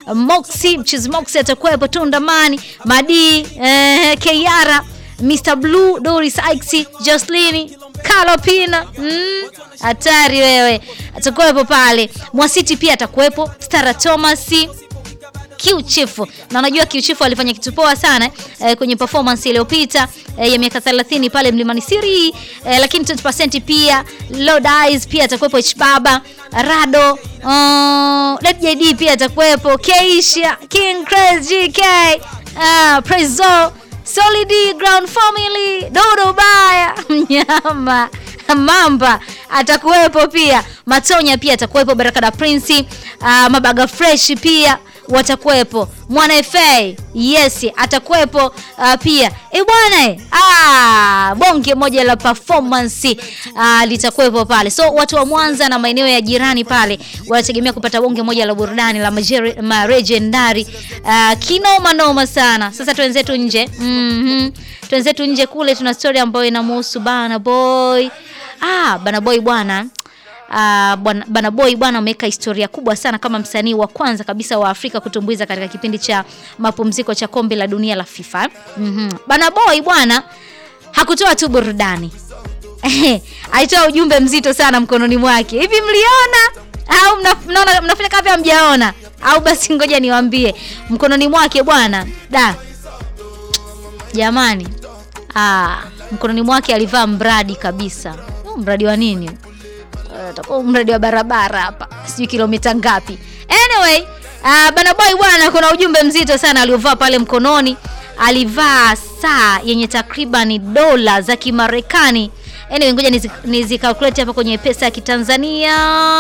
Moxie, Mchizi Moxie atakuwepo, Tundamani, Madi, eh, Keyara, Mr Blue, Doris Ixi, Jocelyn, Kalopina. Mm, hatari wewe. Atakuwepo pale. Mwasiti pia atakuwepo, Stara Thomas, Q-Chief na unajua Q-Chief alifanya kitu poa sana eh, kwenye performance iliyopita eh, ya miaka 30 pale Mlimani City eh, lakini 20% pia Lord Eyes pia atakuwepo H Baba Rado uh, Led JD pia atakuwepo Keisha King Crazy GK uh, Prezo Solid Ground Family Dodo Baya Mnyama Mamba atakuwepo pia Matonya pia atakuwepo Barakada Prince uh, Mabaga Fresh pia watakuwepo Mwana FA yes atakuwepo uh, pia e bwana ah, bonge moja la performance uh, litakuwepo pale, so watu wa Mwanza na maeneo ya jirani pale wanategemea kupata bonge moja la burudani la maregendari uh, kinoma noma sana. Sasa twenzetu nje mm -hmm. twenzetu nje kule, tuna story ambayo inamhusu Bana Boy ah, Bana Boy bwana Uh, Bana Boy bwana ameweka historia kubwa sana kama msanii wa kwanza kabisa wa Afrika kutumbuiza katika kipindi cha mapumziko cha kombe la dunia la FIFA. mm -hmm. Bana Boy bwana hakutoa tu burudani alitoa ujumbe mzito sana mkononi mwake. Hivi mliona au mnaona mnafanya kama hamjaona? Au basi ngoja niwaambie, mkononi mwake bwana da jamani, ah, mkononi mwake alivaa mradi kabisa. Mradi wa nini? Utakuwa mradi wa barabara hapa, sijui kilomita ngapi. Anyway, uh, Bana Boy bwana, kuna ujumbe mzito sana aliovaa pale mkononi. Alivaa saa yenye takriban dola za Kimarekani. Anyway, ngoja nizikalkulate hapa kwenye pesa ya Kitanzania.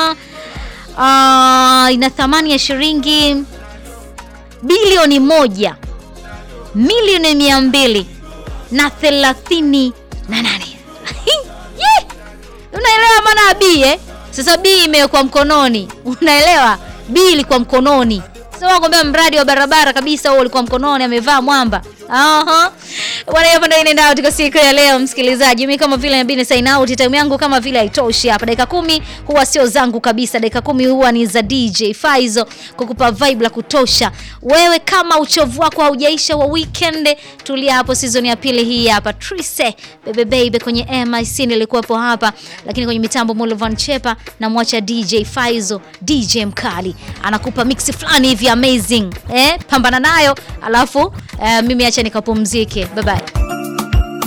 Uh, ina thamani ya shilingi bilioni moja milioni mia mbili na thelathini na nane. Unaelewa maana B eh? Sasa B imewekwa mkononi, unaelewa? B ilikuwa mkononi. Sasa nakwambia mradi wa barabara kabisa huo ulikuwa mkononi, amevaa mwamba. Aha. Bwana, hapa ndio inaenda katika siku ya leo msikilizaji. Mimi kama vile nabini sign out, time yangu kama vile haitoshi hapa. Dakika kumi huwa sio zangu kabisa. Dakika kumi huwa ni za DJ Faizo kukupa vibe la kutosha. Wewe kama uchovu wako haujaisha wa weekend, tulia hapo, season ya pili hii hapa. Trise bebe baby kwenye MIC nilikuwepo hapa, lakini kwenye mitambo Mulvan Chepa na mwacha DJ Faizo, DJ mkali. Anakupa mix fulani hivi amazing. Eh, pambana nayo alafu uh, mimi acha nikapumzike. Bye bye.